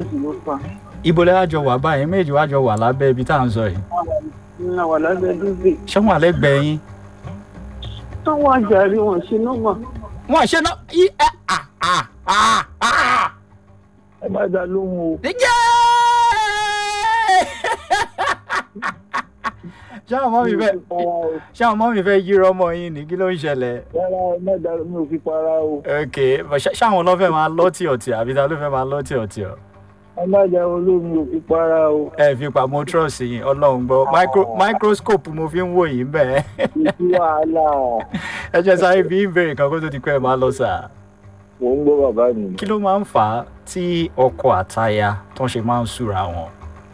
sì ló fà. ibo lẹ́wà jọ wà báyìí méjì wá jọ wà lábẹ́ ibi tá à ń sọ yìí Ní àwọn alábẹ́ dúdú. ṣé wọn àlẹ́gbẹ̀ẹ́ yín. Táwọn àjàrí wọn ṣe nọ́mà. wọn ṣe náà yí ẹ à à à à. Ẹ má dá lóhùn o. Díjẹ́! ṣé àwọn ọmọ mi fẹ́ ṣé àwọn ọmọ mi fẹ́ yí ọmọ yín ní kí ló ń ṣẹlẹ̀. Rárá ẹ má dá mi ò fi para o. ok but ṣé ṣé àwọn ló fẹ́ máa lọ́tì ọ̀tì àbí ta ló fẹ́ máa lọ́tì ọ̀tì ọ̀. Ẹ má dá olómi ò fi para o. ẹ fi pamọ́ trọ́ọ̀sì yín ọlọ́run gbọ́ Micro- microscope mo fi ń wò yín bẹ́ẹ̀. Ìsí wàhálà. ẹ jẹ́ sáré bí ìbéèrè kan kó tó di pé ẹ máa lọ sà. Mò ń gbọ́ bàbá mi. kí ló máa ń fà á tí ọkọ àtaya tó ń ṣe máa ń súra wọn.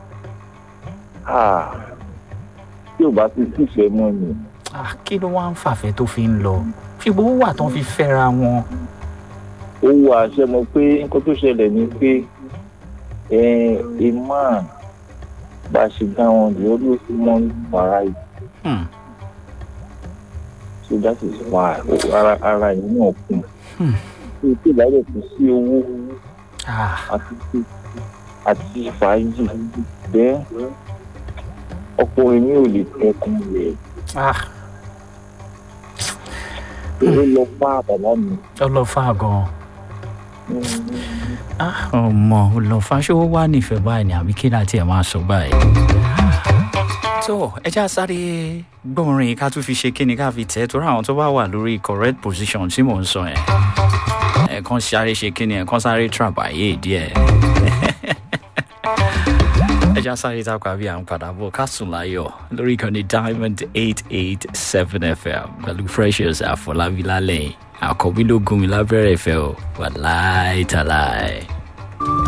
Ah, Tí ò bá ti sífẹ̀ẹ́ mọ́ ni. Ah, kí ló wá ń fàfẹ́ tó fi ń lọ ṣùgbọ́n ó wà tó ń fi fẹ́ra wọn. Ó wù àṣẹ mọ̀ pé nǹkan tó ṣẹlẹ̀ ni pé imam bá a ṣe dá wọn the always want variety. Hmm. So that is why ara ara yìí náà kún. Hmm. Tí o tí ìbálẹ̀ kò sí owó Ah, àti àti fàájì bẹ́ẹ̀ ọkùnrin mi ò lè tẹkùn rẹ̀ ah, ó lọ bá bàbá mi. ọlọ́fà gan-an. Ah, ọmọ ọlọ́fà ṣé ó wà nífẹ̀ẹ́ báyìí ni àbí kí láti ẹ̀ máa sọ báyìí. tó ẹ já sáré gbọ́nrin ká tún fi ṣe kíni ká fi tẹ̀ torí àwọn tó bá wà lórí correct position tí mò ń sọ yẹn ẹ̀ẹ̀kan sáré ṣe kíni ẹ̀ẹ̀kan sáré tràbàyè díẹ̀. ẹ já sáré tápá bí à ń padà bọ̀ ká sùn láyọ̀ lórí ìkànnì diamond eight eight seven fm pẹ̀lú freshers àfọlábí lálẹ́ àkọ́bí ló gún mi lábẹ́rẹ́ ìfẹ́ o wà láìtàláì.